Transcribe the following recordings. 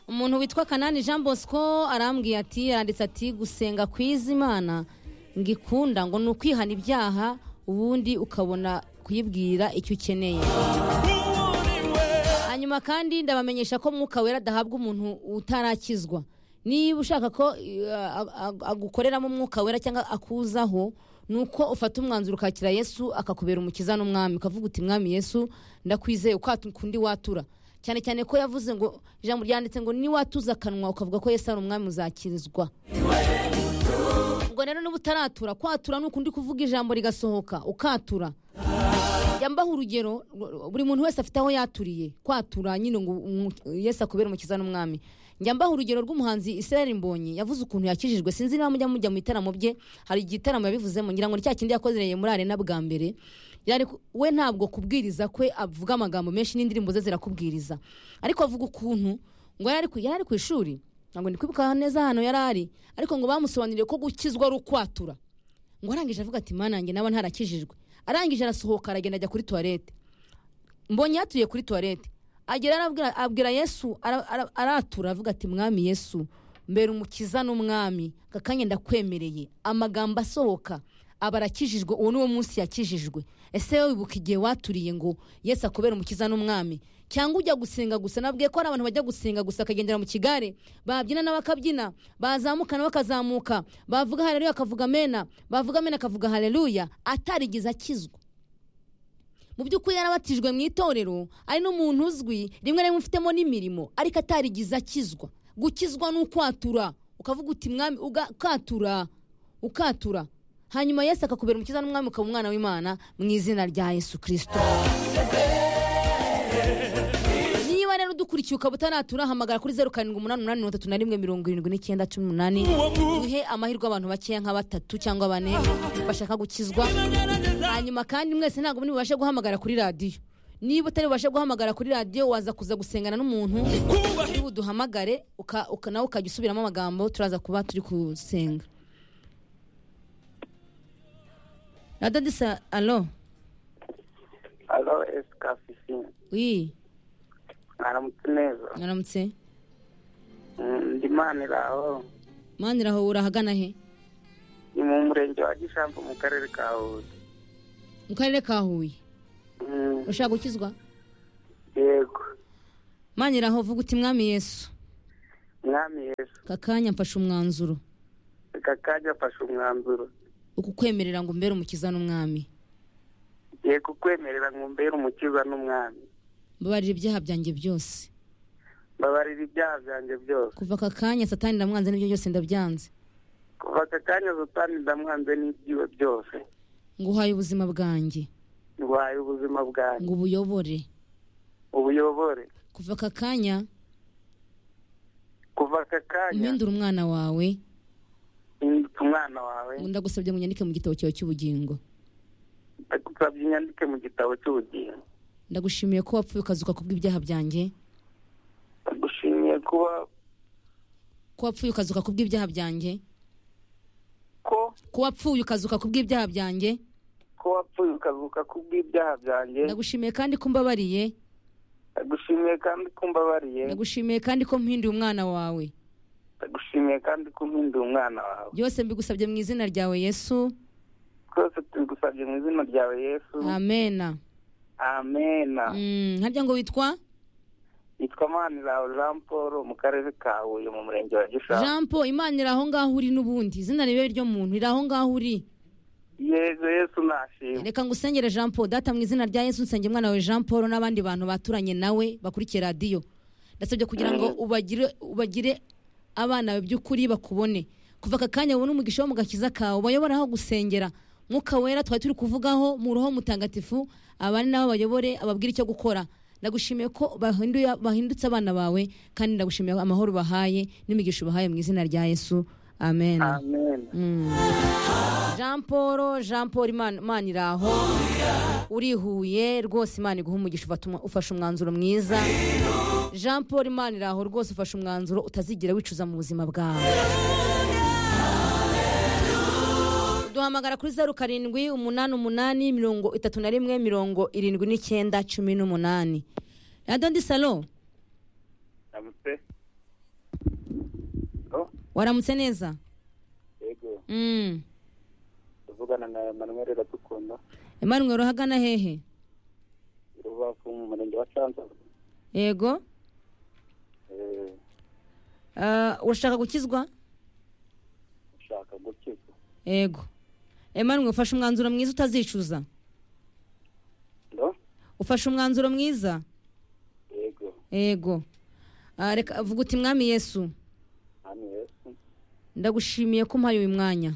umuntu witwa kanani jean bosco arambwiye ati yanditse ati gusenga kwizimana ngikunda ngo ni ukwihana ibyaha ubundi ukabona kuyibwira icyo ukeneye hanyuma kandi ndabamenyesha ko mwuka wera adahabwa umuntu utarakizwa niba ushaka ko agukoreramo umwuka wera cyangwa akuzaho ni uko ufata umwanzuro ukakira yesu akakubera umukiza n'umwami ukavuga uti mwami yesu ndakwizeye uko kundi watura cyane cyane ko yavuze ngo ijambo ryanditse ngo niwatuza akanwa ukavuga ko yesu ari umwami uzakirizwa ubwo rero niba utaratura kwatura ni ukundi kuvuga ijambo rigasohoka ukatura yambaho urugero buri muntu wese afite aho yaturiye kwatura nyine ngo yesu akubere umukiza n'umwami mbaho urugero rw'umuhanzi Israel mbonyi yavuze ukuntu yakijijwe sinzi niba mujya mujya mu bitaramo bye hari igitaramo yabivuzemo ngira ngo ni cya kindi yakozereye muri arena bwa mbere we ntabwo kubwiriza kwe avuga amagambo menshi n'indirimbo ze zirakubwiriza ariko avuga ukuntu ngo yari ari ku ishuri ntabwo ndi kwibuka neza hano yari ari ariko ngo bamusobanurire ko gukizwa ari ukwatura ngo arangije avuga ati manange naba ntarakijijwe arangije arasohoka aragenda ajya kuri tuwarete mbonye yaturiye kuri tuwarete agera abwira yesu aratura avuga ati mwami yesu mbere umukiza n'umwami kakanya ndakwemereye amagambo asohoka aba arakijijwe uwo ni wo munsi yakijijwe ese wowe wibuka igihe waturiye ngo yesu akubera umukiza n'umwami cyangwa ujya gusenga gusa nabwiye ko hari abantu bajya gusenga gusa akagendera mu kigare babyina n'abakabyina bazamuka bakazamuka bavuga hareruya akavuga mena bavuga mena akavuga hareruya atarigize akizwa mu by'ukuri yarabatijwe mu itorero ari n'umuntu uzwi rimwe na rimwe ufitemo n'imirimo ariko atarigize akizwa gukizwa ni ukwatura ukavuga uti mwami ukatura ukatura hanyuma yesu akakubera umukiza n'umwami ukaba umwana w'imana mu izina rya yesu kirisito niba rero udukurikiye ukaba utaratura hamagara kuri zeru karindwi umunani umunani mirongo itatu na rimwe mirongo irindwi n'icyenda cumi n'umunani duhe amahirwe abantu bakeya nka batatu cyangwa bane bashaka gukizwa hanyuma kandi mwese ntabwo muri bubashe guhamagara kuri radiyo niba utari bubashe guhamagara kuri radiyo waza kuza gusengana n'umuntu niba uduhamagare nawe ukajya usubiramo amagambo turaza kuba turi gusenga radadisa alo alo esikafisi wi mwaramutse neza mwaramutse ndi maniraho maniraho urahagana he ni mu murenge wa gishampo mu karere ka huye mu karere ka huye ushaka gukizwa yego maniraho vuga uti mwami yesu mwami yesu kakanya mfashe umwanzuro kakanya mfashe umwanzuro ukukwemerera ngo mbere umukiza n'umwami yego kukwemerera ngo mbere umukiza n'umwami mbabarira ibyaha byanjye byose mbabarira ibyaha byanjye byose kuva aka kanya satani ndamwanze n'ibyo byose ndabyanze kuva aka kanya satani ndamwanze n'ibyiwe byose ngo uhaye ubuzima bwanjye ndwaye ubuzima bwanjye ngo ubuyobore ubuyobore kuva aka kanya kuva aka kanya mpindura umwana wawe hindutse umwana wawe ngo ndagusabye ngo unyandike mu gitabo cyawe cy'ubugingo ndagusabye unyandike mu gitabo cy'ubugingo ndagushimiye ko wapfuye ukazuka kubw'ibyaha byanjye ndagushimiye kuba ko wapfuye ukazuka kubw'ibyaha byanjye ko ko wapfuye ukazuka kubw'ibyaha byanjye ko wapfuye ukazuka kubw'ibyaha byanjye ndagushimiye kandi ko umbabariye ndagushimiye kandi ko umbabariye ndagushimiye kandi ko mpinduye umwana wawe ndagushimiye kandi ko umpinduye umwana wawe byose mbigusabye mu izina ryawe yesu twese tubigusabye mu izina ryawe yesu amena amena harya ngo witwa yitwa maniraho jean paul mu karere ka huye mu murenge wa gishanga jean paul imanira aho ngaho uri n'ubundi izina ribe ryo muntu iri aho ngaho uri yezu yesu nashimwe reka ngo usengere jean paul data mu izina rya yesu nsenge umwana wawe jean paul n'abandi bantu baturanye nawe bakurikiye radiyo ndasabye kugira ngo ubagire ubagire abana by'ukuri bakubone kuva aka kanya ubona umugisha wo mu gakiza kawe bayobora aho gusengera mwuka wera twari turi kuvugaho mu ruho mutagatifu abandi nabo bayobore ababwire icyo gukora ndagushimiye ko bahindutse abana bawe kandi ndagushimiye amahoro bahaye n'imigisha ubahaye mu izina rya yesu amen jean paul jean paul imana iraho urihuye rwose imana iguha umugisha ufashe umwanzuro mwiza jean paul imana iraho rwose ufashe umwanzuro utazigera wicuza mu buzima bwawe duhamagara kuri zeru karindwi umunani umunani mirongo itatu na rimwe mirongo irindwi n'icyenda cumi n'umunani radiyo salo halo waramutse neza yego Mm. tuvugana na manuel iradukunda Emmanuel uhagana hehe rubavu mu murenge wa cyanza yego Eh, Ah, urashaka gukizwa ushaka gukizwa yego Emmanuel ufashe umwanzuro mwiza utazicuza ndo ufashe umwanzuro mwiza yego yego Ah, reka vuga uti mwami yesu hano yesu ndagushimiye ko umpaye uyu mwanya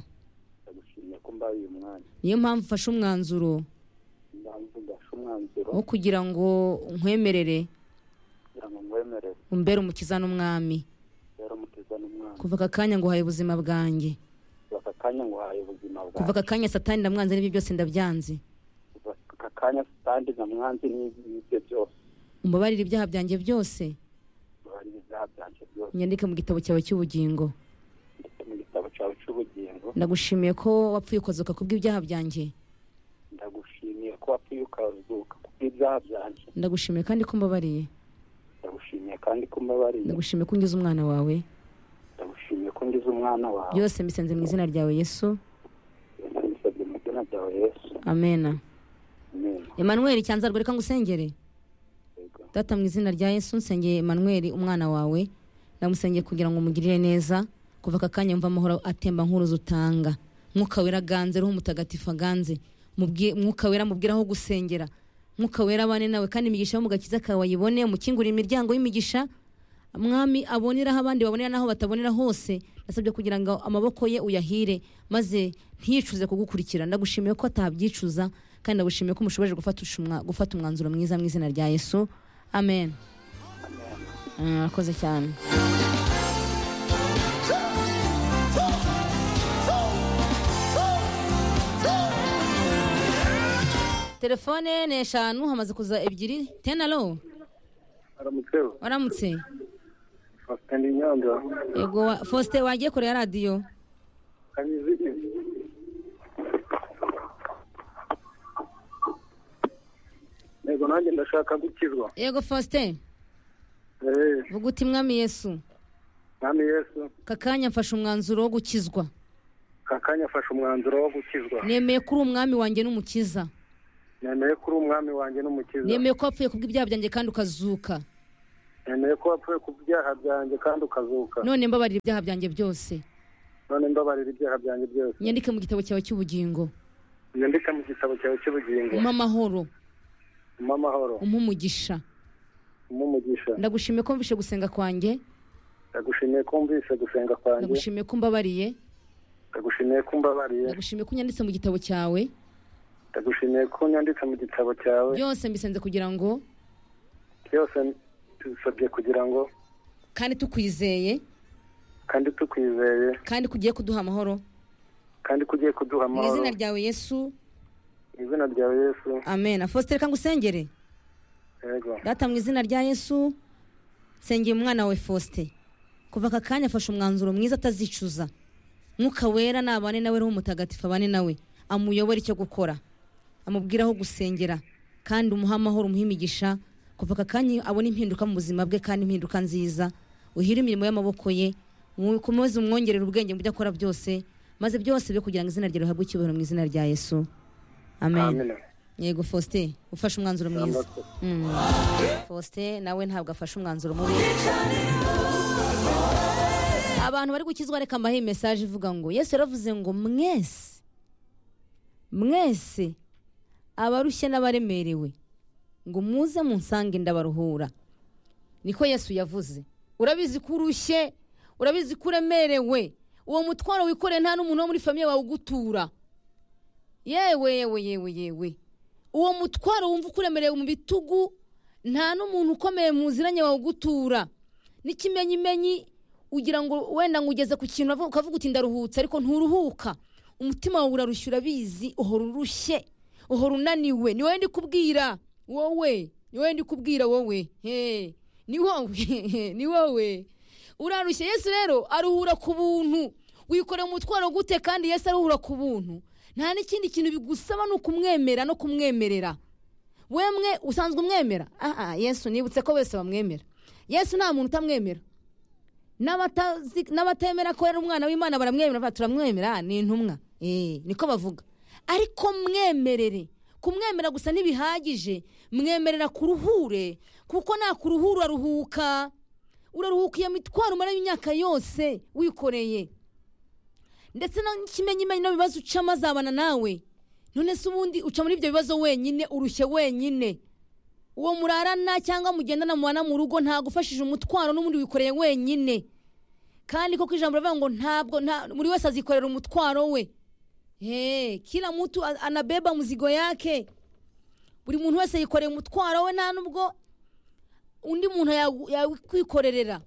ndagushimiye ko mbaye uyu mwanya niyo mpamvu ufashe umwanzuro impamvu ndashe umwanzuro wo kugira ngo nkwemerere kugira ngo ngwemerere umbere umukiza n'umwami rero umuteza n'umwana kuva aka kanya ngo uhaye ubuzima bwanjye kuva aka kanya nguhaye ubuzima kuva bwawe aka kanya satani ndamwanze n'ibyo byose ndabyanze kuva aka kanya kandi na mwanzi n'ibyo byose umbabarire ibyaha byanjye byose ubabarira ibyaha byanjye byose nyandike mu gitabo cyawe cy'ubugingo ndetse mu gitabo cyawe cy'ubugingo ndagushimiye ko wapfuye ukazuka kubw'ibyaha byanjye ndagushimiye ko wapfuye ukazuka kubw'ibyaha byanjye ndagushimiye kandi ko mbabariye ndagushimiye kandi ko umbabariye ndagushimiye ko ungize umwana wawe ndagushimiye ko ngize umwana wawe byose mbisenze mu izina ryawe yesu ndabisabye mu izina ryawe yesu amena amen emanuel cyanzarwa reka ngusengere Yego. data mu izina rya yesu nsengeye emanuel umwana wawe ndamusengeye kugira ngo umugirire neza kuva aka kanya mva amahoro atemba nk'uruzi utanga mwuka wera aganze roho mutagatifu aganze Mubwi- mwuka wera mubwira aho gusengera mwuka wera abane nawe kandi imigisha yo mu gakiza kawe ayibone umukingurire imiryango y'imigisha mwami aboneraho abandi babonera n'aho batabonera hose nasabye kugira ngo amaboko ye uyahire maze ntiyicuze kugukurikira ndagushimiye ko atabyicuza kandi ndagushimiye ko mushoboje gufatisha umwa- gufata umwanzuro mwiza mu izina rya yesu amen Ah, arakoze cyane telefone ni eshanu hamaze kuza ebyiri tenaro aramutse waramutse fasitani nyanda yego wa- faustin wagiye kure ya radiyo kamizi yego nanjye ndashaka gukizwa yego faustin Eh, vuga uti mwami yesu mwami yesu aka kanya mfashe umwanzuro wo gukizwa aka kanya afashe umwanzuro wo gukizwa nemeye ko uri umwami wanjye n'umukiza nemeye ko uri umwami wanjye n'umukiza nemeye ko wapfuye kubw'ibyaha byanjye kandi ukazuka nemeye ko wapfuye ku byaha byanjye kandi ukazuka none mbabarira ibyaha byanjye byose none mbabarira ibyaha byanjye byose nyandike mu gitabo cyawe cy'ubugingo nyandika mu gitabo cyawe cy'ubugingo umpe amahoro umpa amahoro umpe umugisha umpa umugisha ndagushimiye ko mvishe gusenga kwanjye ndagushimiye ko wumvise gusenga kwanjye ndagushimiye ko mbabariye ndagushimiye ko umbabariye ndagushimiye ko unyanditse mu gitabo cyawe ndagushimiye ko unyanditse mu gitabo cyawe byose mbisenze kugira ngo byose tubisabye kugira ngo kandi tukwizeye kandi tukwizeye kandi kugiye kuduha amahoro kandi ko ugiye kuduha mu amahoro izina ryawe yesu mu izina ryawe yesu amen faustin reka ngusengere yego data mu izina rya yesu nsengeye umwana wawe faustin kuva aka kanya afashe umwanzuro mwiza atazicuza mwuka wera nabane nawe roho mutagatifu abane nawe amuyobore icyo gukora amubwire aho gusengera kandi umuhe amahoro umuhe imigisha kuva aka kanya abona impinduka mu buzima bwe kandi impinduka nziza uhire imirimo y'amaboko ye mukomeze umwongerere ubwenge mu byo akora byose maze byose byo kugira ngo izina rye rihabwe icyubahiro mu izina rya yesu amen amina yego faustin ufashe umwanzuro mwiza Ambato. Mm. faustin nawe ntabwo afashe umwanzuro mubi abantu bari gukizwa reka mbahe iyi mesaje ivuga ngo yesu yaravuze ngo mwese mwese abarushye n'abaremerewe ngo muze munsange ndabaruhura niko yesu yavuze urabizi ko urushye urabizi ko uremerewe uwo mutwaro wikoreye nta n'umuntu wo muri famiye wawe ugutura yewe yewe yewe yewe uwo mutwaro wumva ukuremerewe mu bitugu nta n'umuntu ukomeye mu ziranye wawe ugutura n'ikimenyimenyi ugira ngo wenda ngo ugeze ku kintu uravuga- ukavuga uti ndaruhutse ariko nturuhuka umutima wawe urarushye urabizi uhora urushye uhora unaniwe ni wowe ndi kubwira wowe ni wowe ndi kubwira wowe he ni wowe ni wowe urarushye yesu rero aruhura ku buntu wikorera umutwaro gute kandi yesu aruhura ku buntu nta n'ikindi kintu bigusaba ni ukumwemera no kumwemerera wemwe usanzwe umwemera aha yesu nibutse ko bose bamwemera yesu nta muntu utamwemera n'abatazi- n'abatemera ko ari umwana w'imana baramwemera bavuga turamwemera ni intumwa Eh, niko bavuga ariko mwemerere kumwemera gusa ntibihagije mwemerera kuruhure kuko nakuruhura uraruhuka uraruhuka iyo mitwaro umara imyaka yose wikoreye ndetse n'ikimenyimenyi n'ibibazo ucamo azabana nawe none se ubundi uca muri ibyo bibazo wenyine urushye wenyine uwo murarana cyangwa mugendana mubana mu rugo ntagufashije umutwaro n'ubundi wikoreye wenyine kandi koko ijambo rivuga ngo ntabwo nta- buri wese azikorera umutwaro we Hey, kila mtu a- anabeba mzigo yake buri muntu wese yikoreye umutwaro we nta nubwo undi muntu yawu- yakwikorerera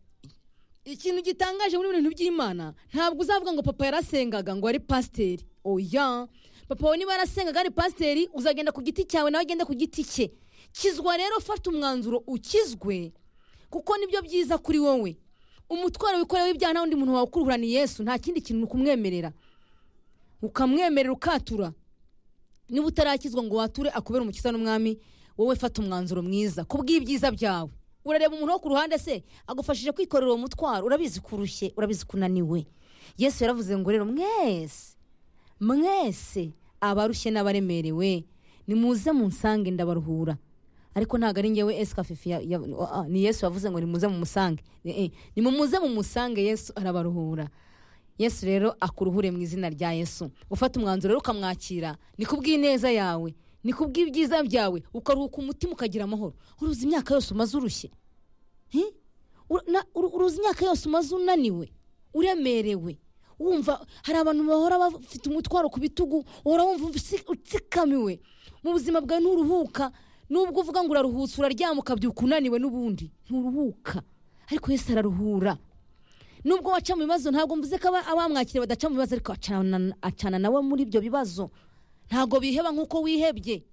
ikintu gitangaje muri bintu by'imana ntabwo uzavuga ngo papa yarasengaga ngo ari pasiteri oya papa wawe niba yarasengaga ari pasiteri uzagenda ku giti cyawe nawe agende ku giti cye kizwa rero fata umwanzuro ukizwe kuko nibyo byiza kuri wowe umutwaro wikorewe ibyaha nta wundi muntu wawukuruhura ni yesu nta kindi kintu ni ukumwemerera ukamwemerera ukatura niba utarakizwa ngo wature akubera umukiza n'umwami wowe fata umwanzuro mwiza ku bw'ibyiza byawe urareba umuntu wo ku ruhande se agufashije kwikorera uwo mutwaro urabizi ko urushye urabizi ko unaniwe yesu yaravuze ngo rero mwese mwese abarushye n'abaremerewe nimuze munsange ndabaruhura ariko ntabwo ari ngewe esika fifi ya- ya- ah, ni yesu wavuze ngo nimuze mumusange Eh, eh, nimumuze mumusange yesu arabaruhura yesu rero akuruhure mu izina rya yesu gufata umwanzuro rero ukamwakira ni ku bw'ineza yawe ni ku bw'ibyiza byawe ukaruhuka umutima ukagira amahoro uruzi imyaka yose umaze urushye Hi? Ur- na- ur- uruzi imyaka yose umaze unaniwe uremerewe wumva hari abantu bahora bafite umutwaro ku bitugu uhora wumva utsi- utsikamiwe mu buzima bwawe nturuhuka nubwo uvuga ngo uraruhutse uraryama ukabyuka unaniwe n'ubundi nturuhuka ariko yesu araruhura nubwo waca mu bibazo ntabwo mvuze ko aba- abamwakiriye badaca mu bibazo ariko acana- acana nawe muri ibyo bibazo ntabwo biheba nk'uko wihebye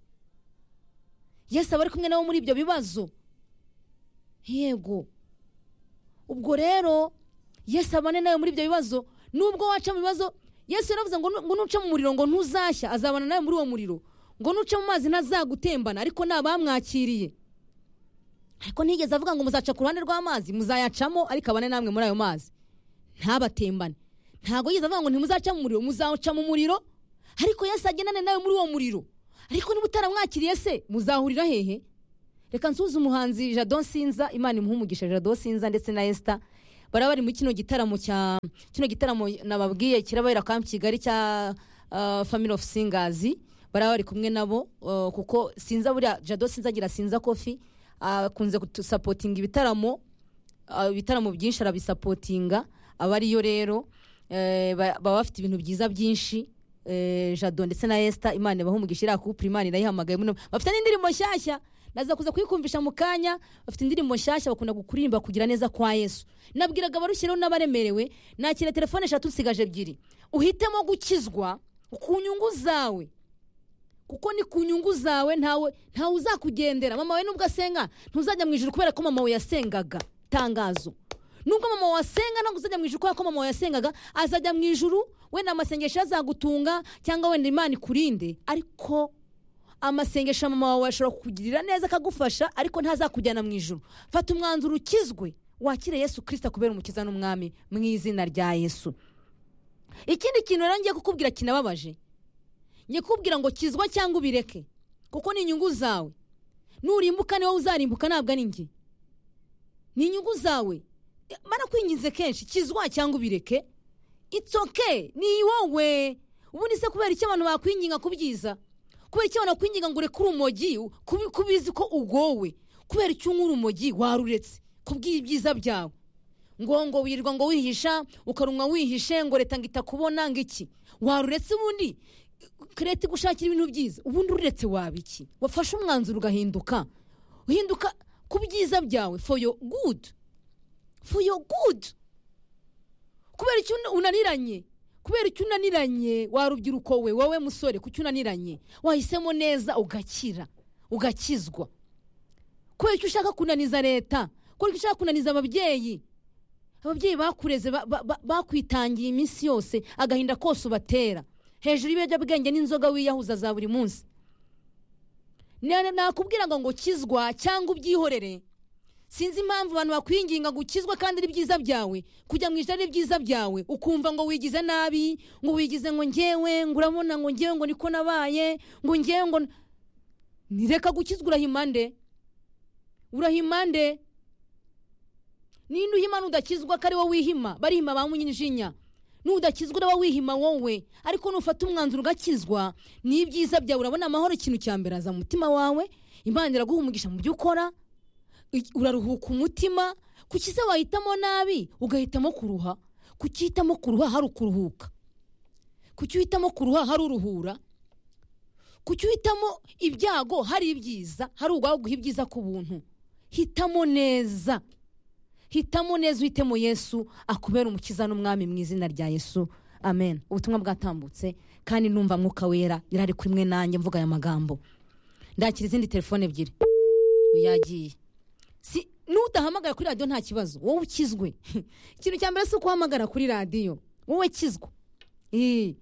yesu aba ari kumwe nawe muri ibyo bibazo yego ubwo rero yesu abane nawe muri ibyo bibazo nubwo waca mu bibazo yesu yaravuze ngo nu- ngo nuca mu muriro ngo ntuzashya azabana nawe muri uwo muriro ngo nuca mu mazi ntazagutembana ariko ni abamwakiriye ariko ntiyigeze avuga ngo muzaca ku ruhande rw'amazi muzayacamo ariko abane namwe muri ayo mazi ntabatembane ntabwo yigeze avuga ngo ntimuzaca mu muriro muzawuca mu muriro ariko yesu agendane nawe muri uwo muriro ariko niba utaramwakiriye se muzahurira hehe reka nsuze umuhanzi jado sinza imana imuha umugisha jado sinza ndetse na esita bara bari muri kino gitaramo cya kino gitaramo nababwiye kirabera kampu kigali cya ah, family of singers bara bari kumwe nabo ah, kuko sinza buriya jado sinza agira sinza kofi akunze kudusapotinga ibitaramo ah, ibitaramo byinshi arabisapotinga aba ariyo rero eh, ba- baba bafite ibintu byiza byinshi eh, jado ndetse na esita imana ibaha umugisha iriya kupura imana irayihamagaye muno bafite n'indirimbo nshyashya naza kuza kuyikumvisha mu kanya bafite indirimbo nshyashya bakunda kuririmba kugira neza kwa yesu nabwiraga abarushireho n'abaremerewe nakira telefone eshatu nsigaje ebyiri uhitemo gukizwa ku nyungu zawe kuko ni ku nyungu zawe ntawe ntawe uzakugendera mama we nubwo asenga ntuzajya mu ijuru kubera ko mama we yasengaga tangazo nubwo mama wawe asenga ntabwo uzajya mu ijuru kubera ko mama wawe yasengaga azajya mu ijuru wenda amasengesho azagutunga cyangwa wenda imana ikurinde ariko amasengesho mama wawe ashobora kukugirira neza akagufasha ariko ntazakujyana mu ijuru fata umwanzuro ukizwe wakire yesu kirisita kubera umukiza n'umwami mu izina rya yesu ikindi kintu rero ngiye kukubwira kinababaje ngiye kukubwira ngo kizwa cyangwa ubireke kuko ni inyungu zawe nurimbuka ni wowe uzarimbuka ntabwo ari njye ni inyungu zawe barakwinginze kenshi kizwa cyangwa ubireke it's okay ni wowe ubundi se kubera icyo abantu bakwinginga kubyiza kubera icyo abantu bakwinginga ngo ureke urumogi kubi- kubizi ko ugowe kubera icyo unywa urumogi waruretse kubw'ibyiza byawe ngo ngo wirirwa ngo wihisha ukarunwa wihishe ngo leta ngo itakubona ngo iki waruretse ubundi leta igushakira ibintu byiza ubundi ururetse waba iki wafashe umwanzuro ugahinduka uhinduka ku byiza byawe for your good for your good kubera icyo una- unaniranye kubera icyo unaniranye warubyiruko we wowe musore kuki unaniranye wahisemo neza ugakira ugakizwa kubera icyo ushaka kunaniza leta kubera icyo ushaka kunaniza ababyeyi ababyeyi bakureze ba- ba- ba- bakwitangiye iminsi yose agahinda kose ubatera hejuru y'ibiyobyabwenge n'inzoga wiyahuza za buri munsi Na- nakubwira ngo ngo kizwa cyangwa ubyihorere sinzi impamvu abantu bakwinginga ngo ukizwe kandi ari byiza byawe kujya mu ijana ari byiza byawe ukumva ngo wigize nabi ngo wigize ngo ngewe ngo urabona ngo ngewe ngo niko nabaye ngo ngewe ngo nireka gukizwa urahimande urahimande ninde uhimana udakizwa ko ari wowe wihima barihima ba munyijinya n'udakizwa uraba wihima wowe ariko nufata umwanzuro ugakizwa n'ibyiza byawe urabona amahoro ikintu cya mbere aza mu mutima wawe imana iraguha umugisha mu byo ukora i- uraruhuka umutima kuki se wahitamo nabi ugahitamo kuruha kuki uhitamo kuruha hari ukuruhuka kuki uhitamo kuruha hari uruhura kuki uhitamo ibyago hari ibyiza hari uwaguha ibyiza ku buntu hitamo neza hitamo neza uhitemo yesu akubera umukiza n'umwami mu izina rya yesu amen ubutumwa bwatambutse kandi numva mwuka wera yarari kuri mwe nanjye mvuga aya magambo ndakira izindi telefone ebyiri yagiye si n'udahamagara kuri radiyo nta kibazo wowe ukizwe ikintu cya mbere si ukuhamagara kuri radiyo wowe kizwa Ii.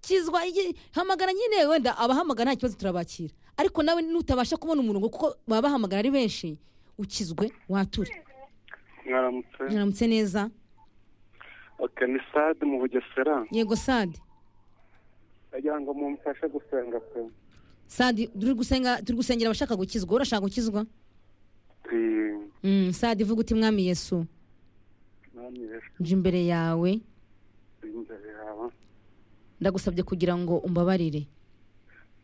kizwa igi- hamagara nyine wenda abahamagara nta kibazo turabakira ariko nawe nutabasha kubona umurongo kuko baba bahamagara ari benshi ukizwe wature mwaramutse mwaramutse neza oke ni sade mu bugesera yego sadi ndagira ngo mumfashe gusenga pe sadi turi gusenga turi gusengera abashaka gukizwa urashaka gukizwa Eh, Mm, sadi vuga uti mwami yesu mwami yesu nje imbere yawe uri imbere yawe ndagusabye kugira ngo umbabarire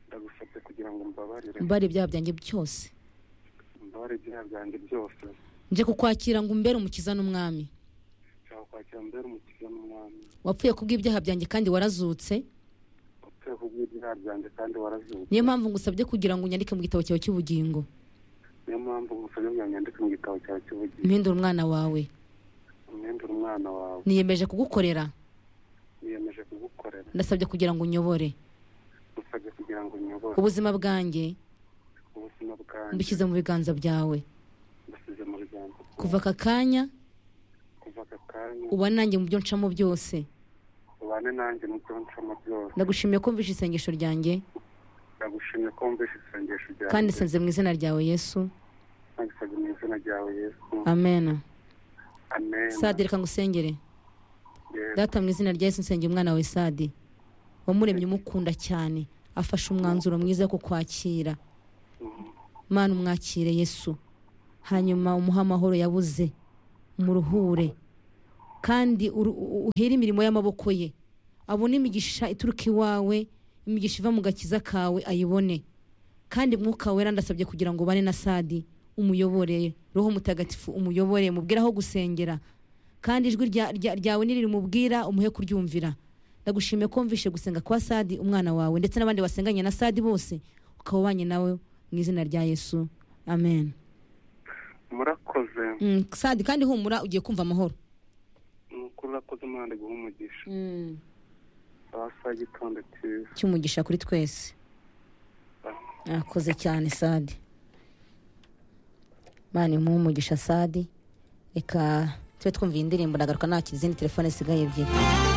ndagusabye kugira ngo mbabarire umbabarire ibyaha byanjye byose mbabarire ibyaha byanjye byose nje kukwakira ngo umbere umukiza n'umwami nshaka kwakira mbere umukiza n'umwami wapfuye kubw'ibyaha byanjye kandi warazutse wapfuye kubw'ibyaha byanjye kandi warazutse niyo mpamvu ngusabye kugira ngo unyandike mu gitabo cyawe cy'ubugingo niyo mpamvu ngusabye ngo nyandike mu gitabo cyawe cy'ubugingo mpindura umwana wawe umwenda umwana wawe niyemeje kugukorera niyemeje kugukorera ndasabye kugira ngo unyobore gusabye kugira ngo unyobore ubuzima bwanjye ubuzima bwanjye mbushyize mu biganza byawe mbasize mu biganza kuva aka kanya kuva aka kanya uba nanjye mu byo ncamo byose ubane nanjye mu byo ncamo byose ndagushimiye ko mvishe isengesho ryanjye ndagushimye ko wumvishe isengesho kandi ryanjye nsenze mu izina ryawe yesu nagisabye mu izina ryawe yesu amen amen sadi reka ngusengere Yesu. data mu izina rya yesu nsengera umwana wawe sadi wamuremye umukunda cyane afashe umwanzuro mwiza wo kukwakira Mhm. mana umwakire yesu hanyuma umuhe amahoro yabuze umuruhure kandi uru- u- uhere imirimo y'amaboko ye abone imigisha ituruka iwawe imigisha iva mu gakiza kawe ayibone kandi mwuka wera ndasabye kugira ngo ubane na sadi umuyobore roho mutagatifu umuyobore mubwire aho gusengera kandi ijwi rya- rya- ryawe nirimubwira umuhe kuryumvira ndagushimiye ko wumvishe gusenga kwa sadi umwana wawe ndetse n'abandi basenganye na sadi bose ukaba ubanye nawe mu izina rya yesu amen murakoze Mm, sadi kandi humura ugiye kumva amahoro nuko urakoze umwana ari guha umugisha Mm, sawa saa y'igitondo cyiza cy'umugisha kuri twese akoze cyane sadi mani umuhe umugisha sadi reka tube twumviye indirimbo ndagaruka nta izindi telefone zisigaye ebyiri